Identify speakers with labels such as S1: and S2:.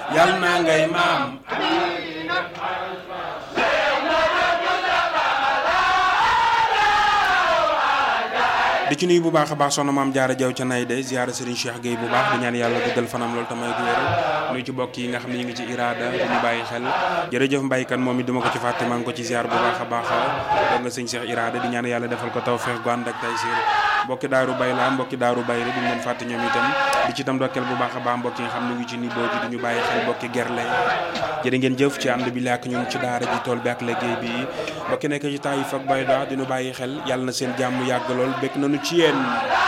S1: yal na ngay maam di ci nuyu bu baax a baax soxna maam jaara jaw ca nay de ziyaara Serigne Cheikh Gueye bu baax di ñaan yàlla duggal fanam loolu tamay gu wéral nuyu ci bokk yi nga xam ne ñu ngi ci iraada di ñu bàyyi xel jërëjëf mbaykan moom it duma ko ci fàtte maa ngi ko ci ziyaar bu baax a baax doon nga sëñ Cheikh iraada di ñaan yàlla defal ko taw feex gu ànd ak tay siir mbokki daaru bay la mbokki daaru bay rek duñu leen fàtte ñoom itam di ci itam dokkeel bu baax a baax mbokk yi nga xam ne ngi ci niboo ji di ñu bàyyi xel mbokki gerle jërë ngeen jëf ci ànd bi làkk ñun ci daara ji tool bi ak liggéey bi mbokki nekk ci Taïf ak Bayda di ñu bàyyi xel yàlla na seen jàmm yàgg lool bekk nañu ci yéen